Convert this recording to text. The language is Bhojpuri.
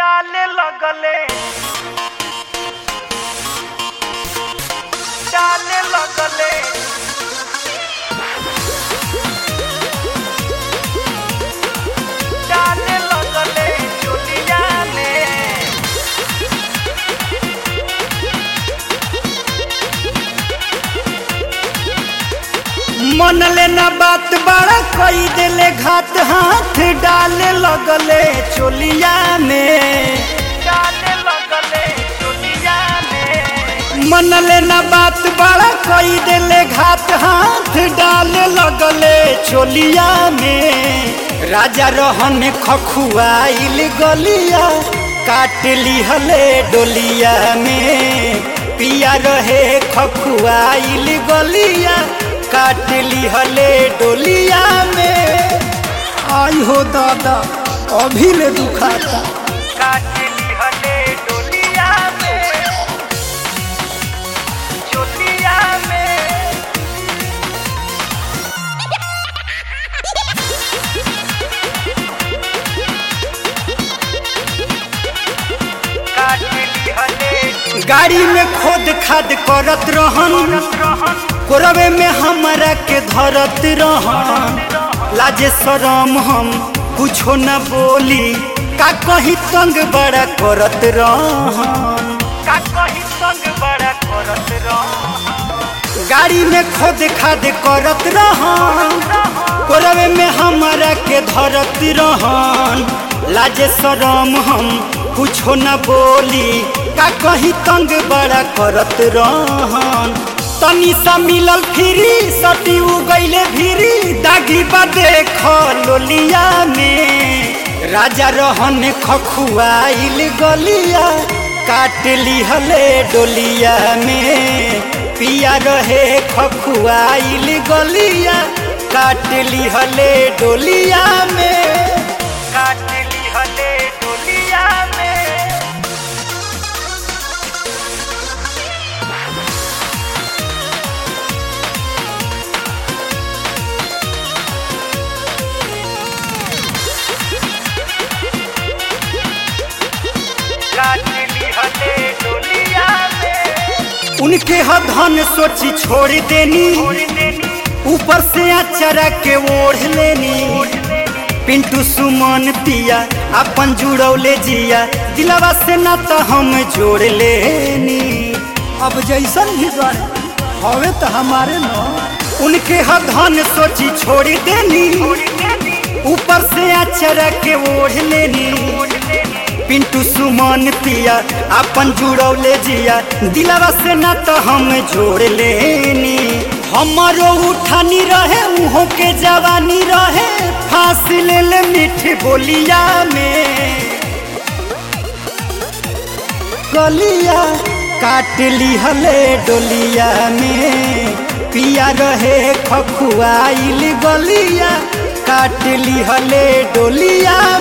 डाले लगले डाले लगले डाले लगले चुलिया में मन लेना बात बड़ा कई देले घात हाथ डाले लगले चोलिया में डाले लगले चुलिया में मन लेना बात बड़ा कई देले घात हाथ डाले लगले चोलिया में राजा रहन खखुआइल गलिया काट लिहले डोलिया में पिया रहे खखुआइल गलिया काट लिहले डोलिया में आई हो दादा अभी ले दुखाता काटली हले डोलिया में चुलिया में काटली हले गाड़ी में खोद खाद करत रहन रहन कोरवे में हमरा के धरत रहन लाजे शरम हम कुछो न बोली का कहीं तंग बड़ा करत रहन का कही संग बड़ा करत रहन गाड़ी में खोद खाद करत रहन कोरवे में हमरा के धरत रहन लाजे शरम हम कुछो न बोली का कहीं तंग बड़ा करत रहन तनी सा मिलल फिरी सटी उ गईले फिरी दागी बा देख लोलिया में राजा रहन खखुआइल गलिया काट लिहले डोलिया में पिया रहे खखुआइल गलिया काट लिहले डोलिया में काटली हले डोलिया में काटली हले डोलिया में उनके ह धन सोची छोड़ देनी छोड़ देनी ऊपर से अचरा के ओढ़ लेनी पिंटू सुमन पिया अपन जुड़ौले जिया दिलवा से ना तो हम जोड़ लेनी अब जैसन भी बने हवे तो हमारे न उनके ह धन सोची छोड़ देनी छोड़ देनी ऊपर से अचरा के ओढ़ लेनी छोड़ देनी पिंटू सुमन पिया अपन जुड़ौले जिया दिलवा से ना तो हम जोड़ लेनी हमारो उठानी रहे उहों के जवानी रहे फांसी ले ले मीठी बोलिया में गलिया काट लिहले डोलिया में पिया रहे खखुआइल गलिया काट लिहले डोलिया